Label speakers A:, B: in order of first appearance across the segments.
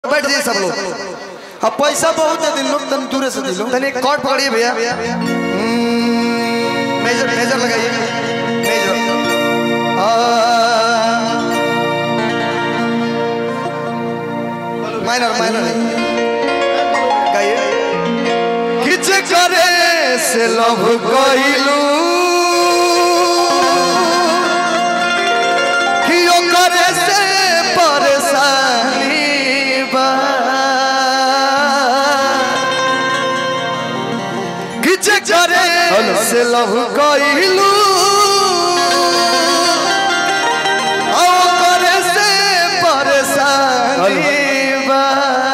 A: बैठ जाइए सब लोग अब पैसा बहुत है दिन लोग तन दूर से दिलो तने एक कॉर्ड पकड़िए भैया हम्म, मेजर मेजर लगाइए मेजर आ, माइनर माइनर गाइए किच करे से लव कइलू कि ओकरे से परेशानी बा किच करे से लव कइलू आ ओकरे से परेशानी बा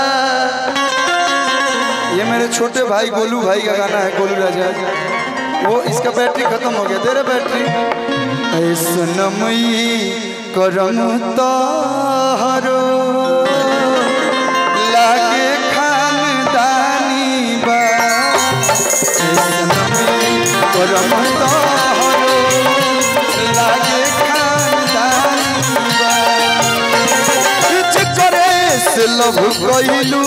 A: ये मेरे छोटे भाई गोलू भाई का गाना है गोलू राजा वो इसका बैटरी खत्म हो गया तेरा बैटरी ऐसनमई करम तारो लागे खानदानी बा ऐसनमई करम तारो लागे खानदानी बा किछ करे से लव कइलू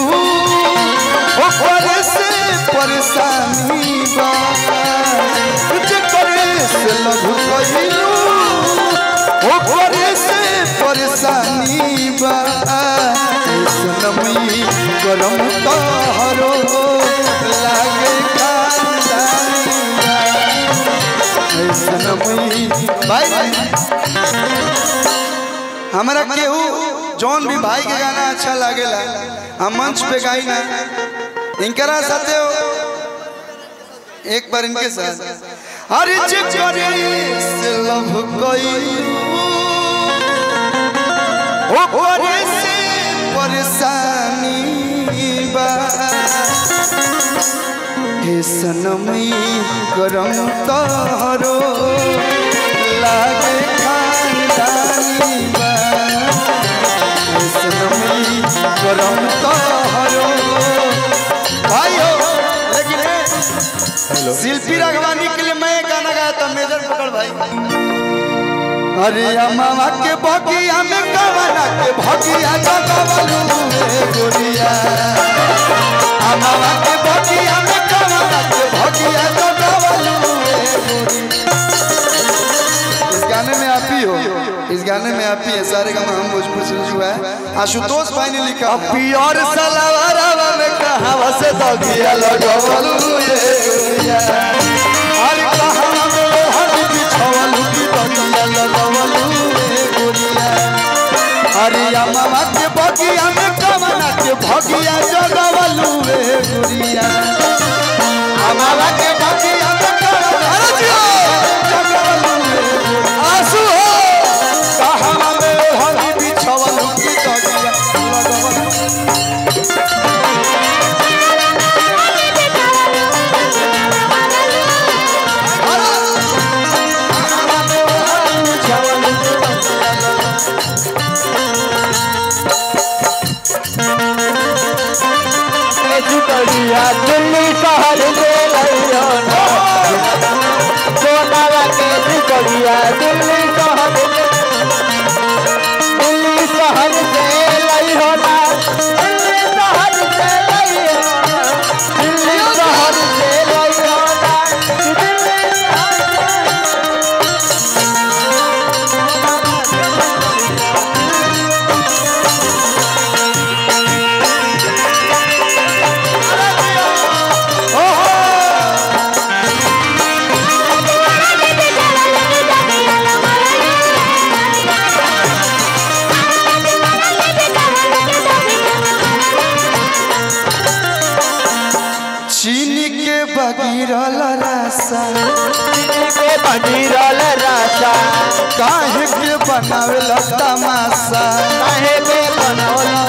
A: ओकरे से परेशानी बा कुछ करे से लव कइलू ओकरे से परेशानी बा सनमई करम तहरो लागे खानदानी बा सनमई भाई हमारा केहू जौन भी भाई के गाना अच्छा लागेला हम मंच पे गाई ना इनकरा साथे हो एक बार इनके साथ अरे चिकरे से लव कइलू ओ करे से परेशानी बा हे सनमई करम तहरो लागे खानदानी बा हे सनमई करम तहरो भाई हो लेकिन है शिल्पी राघवानी के लिए मैं एक गाना गाया था मेजर पकड़ भाई अरे अम्मा के बगिया में कवना के भगिया जगवलू रे गोरिया अम्मा के बगिया में कवना के भगिया जगवलू रे गोरिया इस गाने में आप ही हो इस गाने में आप ही है सारे गाना हम भोजपुर से जो है आशुतोष भाई ने लिखा पियर सलावारा में कहावा से दगिया लगवलू ये गोरिया अरे कहावा में लोहर बिछवलू की दगिया लगवलू ये गोरिया अरे अम्मा के बगिया में कवना के भगिया जगवलू रे गोरिया अम्मा के बगिया में कवना जगवलू रे गोरिया आंसू हो कहावा में लोहर बिछवलू की दगिया लगवलू
B: जुटलिया दिल्ली शहर में लइयो ना सोनाला के जुटलिया दिल्ली शहर में दिल्ली शहर से लइयो ना दिल्ली शहर से लइयो ना दिल्ली शहर से लइयो ना दिल्ली शहर से
A: चीनी के बगिरल रासा
B: के बनीरल राजा
A: काहे के बनावेला तमाशा
B: काहे के बनौला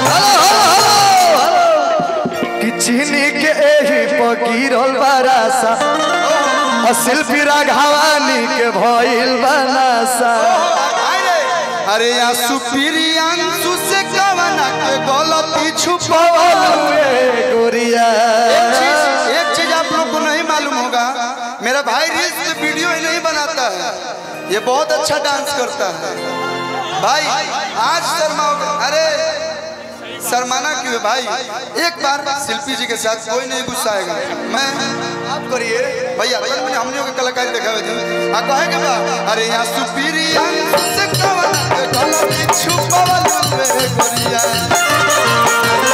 A: कि चीनी के एही बगिरल रासा शिल्पी राघवानी के भइल बनासा अरे या सुप्रियांशु से कवना के गलती छुपवलू रे गोरिया एक चीज एक चीज आप लोग को नहीं मालूम होगा मेरा भाई रील्स में वीडियो ही नहीं बनाता है ये बहुत अच्छा डांस करता है भाई आज शर्मा हो गया अरे शर्माना क्यों है भाई एक बार शिल्पी जी के साथ कोई नहीं गुस्सा आएगा मैं आप करिए भैया कल मैंने हमने के कलाकारी देखा हुए थे आ कहे के बा अरे यहाँ सुपीरिया से कवन के गलती छुपावल बे गोरिया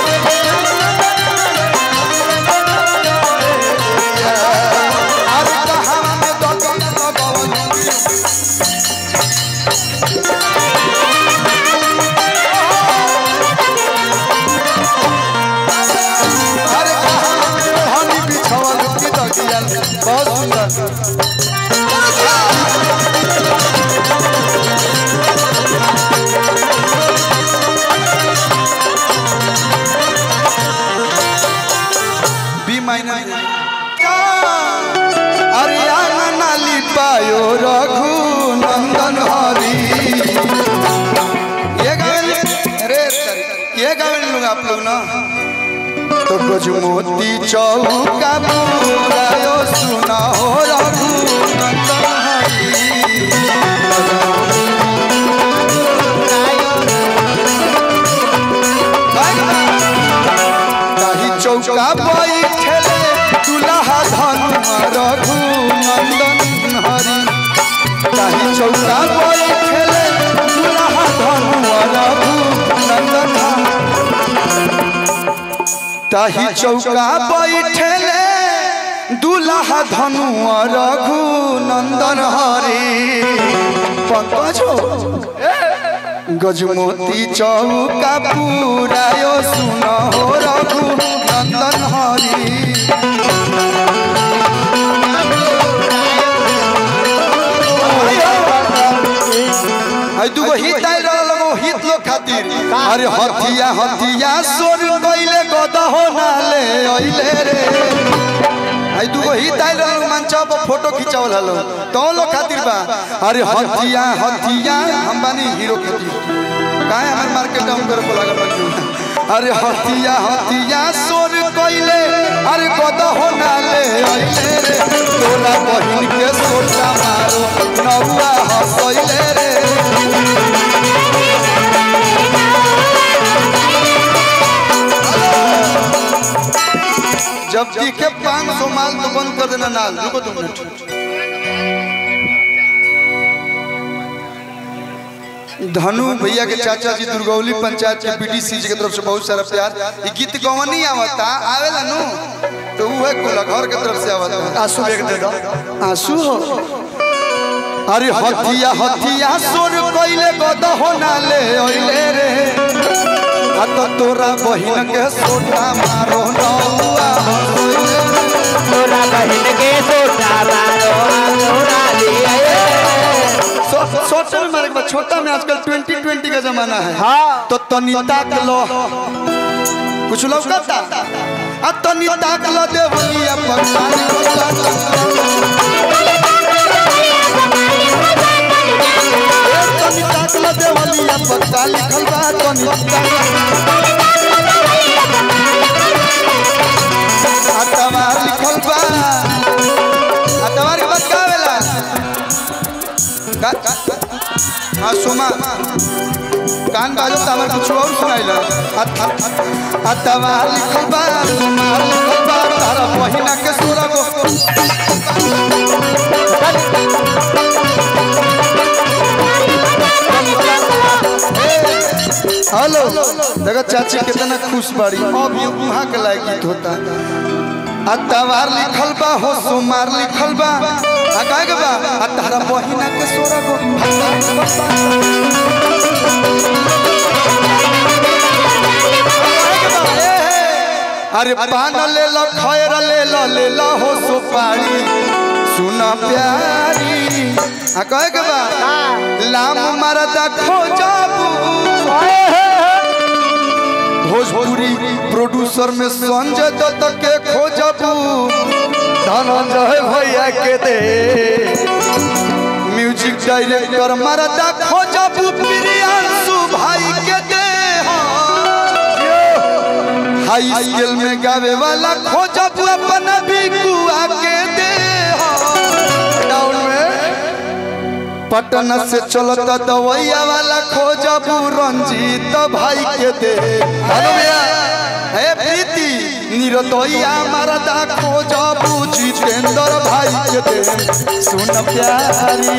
A: अरे कहाँ में दगन दगन अरे कहाँ में हनी बिछावल की दगिया बहुत सुंदर बी माइनर अरे नाली पायो रघु नंदन हरी ये गावे अरे ये गावे लोग आप लोग ना तो कुछ मोती चौका बुरायो सुना हो रघु नंदन हरी ताही चौका बैठले दुल्हा धनुआ रघु नंदन हरी ताही चौका बैठले दुल्हा धनुआ रघु नंदन हरी ताही चौका बैठले दुल्हा धनुआ रघु नंदन हरी पंकज हो गजमोती चौका पुरायो सुन हो रघु नंदन हरी आई दुगो हित आइल लगो हित लोग खातिर अरे हथिया हथिया सोर कइले गदा हो नाले अइले रे आई दुगो हित आइल लगो मंचा पर फोटो खिंचावल हलो तो लोग खातिर बा अरे हथिया हथिया हम बानी हीरो खातिर काहे हमर मार्केट डाउन करे को लागल बा अरे हथिया हथिया सोर कइले अरे गदा हो नाले अइले रे तोरा बहिन के सोटा मारो नौआ हसइले रे जब दिखे पाँच सौ माल तो बंद कर देना नाल रुको दो मिनट धनु भैया के चाचा जी दुर्गौली पंचायत के बीडीसी जी के तरफ से बहुत सारा प्यार ये गीत गवनी आवता आवेला नु तो उहे कोला घर के तरफ से आवता आंसू एक दे दो आंसू हो अरे हथिया हथिया सोर कइले गद हो नाले ओइले रे आ तो तोरा बहिन के सोटा मारो नौआ होइले रे।
B: तोरा बहन के सोटा मारो तोरा लिए
A: छो- छोटे में मारे के बाद छोटा में आजकल ट्वेंटी ट्वेंटी का जमाना है
B: हाँ।
A: तो तनी ताक लो कुछ लौकता आ तनी ताक लो देवलिया पगलानी तनी ताक लो देवलिया पगला लिखल बा तनी अतवार लिखल बा अतवार के बाद का आवेला का- का- हाँ सुमा कान बाजो तो हमारे कुछ और सुनाइला अतवा लिखल बा सुमा लिखल बा तारा बहिना के सोरा गो हेलो देखो चाची कितना खुश बाड़ी अब ये वहाँ के लायक गीत होता अतवार लिखल बा हो सोमार लिखल बा आ काहे के बा आ तारा बहिना के सोरा गो अरे पान ले लो खैर ले लो ले लो हो सुपारी सुन प्यारी आ कहे के बा लाम मरदा खोजबू भोजपुरी प्रोड्यूसर में संजय दत्त के खोजबू धनंजय भैया के दे म्यूजिक डायरेक्टर मरदा खोजबू प्रियांशु भाई के दे हाई स्केल में गावे वाला खोजबू अपना भी गुआ के दे डाउन में पटना से चलता दवैया वाला खोजबू रंजीत भाई के दे हेलो भैया हे प्रीति निरदैया मरदा खोजबू जितेंद्र भाई के दे सुन प्यारी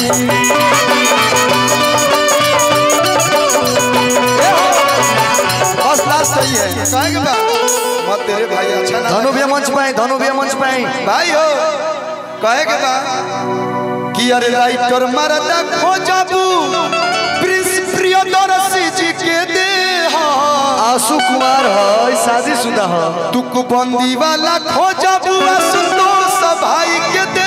A: बस लास्ट सही है कहेंगे बा मत तेरे भाई अच्छा ना
B: धनु भैया मंच पे आए धनु भैया मंच पे आए
A: भाई हो कहेंगे बा कि अरे राइटर मरदा खोजबू प्रिंस प्रियदर्शी जी के दे
B: आशु कुमार है शादीशुदा है
A: तुक बंदी वाला खोजबू संतोष भाई के दे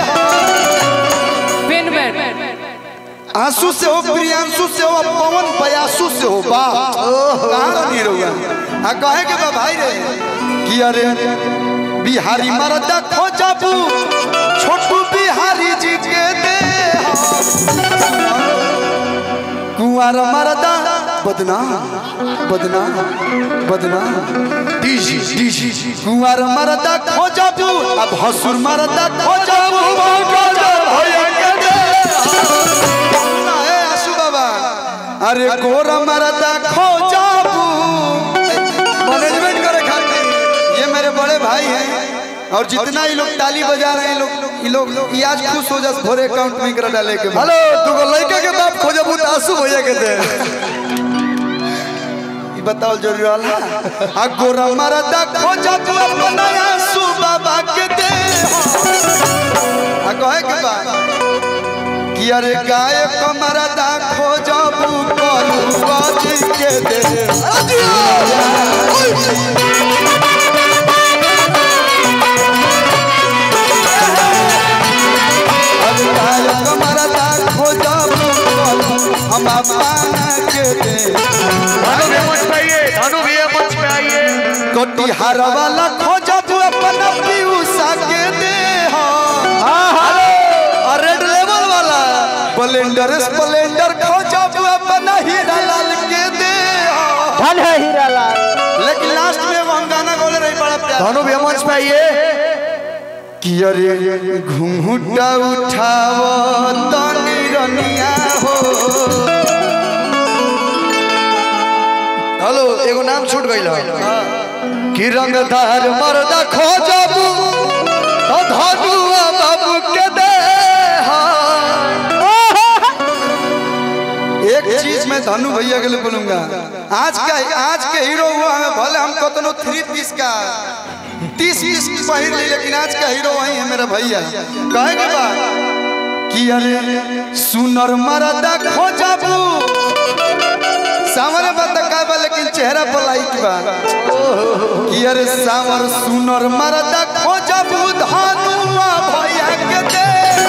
A: आंसू से हो प्रियांशु से हो पवन बयासु से हो बा कहाँ नहीं रहुआ आ कहे के बा भाई रे कि अरे बिहारी मरदा खोजबू छोटू बिहारी जी के दे कुंवर मरदा बदना बदना बदना डीजी डीजी कुंवर मरदा खोजबू अब हसुर मरदा खोजबू भैया के दे ना, ए, आशु बाबा अरे गोर मरदा खोजबू मैनेजमेंट करे खातिर ये मेरे बड़े भाई हैं और जितना ये लोग ताली बजा रहे हैं लोग ये लोग ये आज खुश हो जा भोरे अकाउंट में करा डाले के बाद।
B: हेलो तू लड़का के बाप खोजबू तो आशु भैया के दे
A: ई बताओ जरूरी वाला आ गोरा मरदा खोजबू अपना आंसू बाबा के दे आ कहे के बा कि अरे गाय कमरदा खोजबू करू बाजी के दे अरे गाय कमरदा खोजबू करू हम अपना के दे
B: धनु भैया मंच पे आइए धनु भैया मंच पे आइए
A: कटिहार वाला खोजबू अपना पीयूषा के दे और रेड लेवल वाला स्प्लेंडर स्प्लेंडर खोजबू अपना हीरा लाल के दे
B: धन है हीरा लाल
A: लेकिन लास्ट में वो हम गाना बोले रही बड़ा प्यार
B: धनु भैया मंच पे आइए
A: कि अरे घुंघुटा उठाव तनी रनिया हो
B: हेलो एगो नाम छूट गइल है कि रंगदार मर्दा खोजबू तो धनुआ बाबू के दे
A: एक चीज मैं धनु भैया के लिए बोलूंगा आज का आज के हीरो हुआ है भले हम कतनो थ्री पीस का तीस पीस की पहिर ली लेकिन आज का हीरो वही है मेरा भैया कहेंगे बा कि अरे सुनर मरदा खोजबू सामने बात का बा लेकिन चेहरा पर लाइट बा कि अरे सावर सुनर मरदा खोजबू धनुआ भैया के दे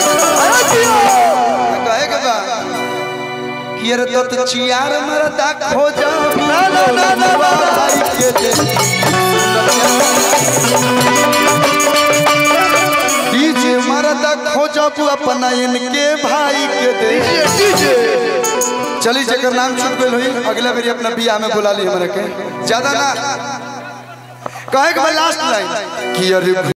A: कहेंगे बा कि अरे तो तो चियार मरदा खोजबू ना ना ना ना भाई के दे डीजे मरदा खोजबू अपना इनके भाई के दे चली जकर नाम छूट गई हुई अगला बेरी अपना बियाह में बुला ली हमरा के ज्यादा ना कहे के लास्ट लाइन कि अरे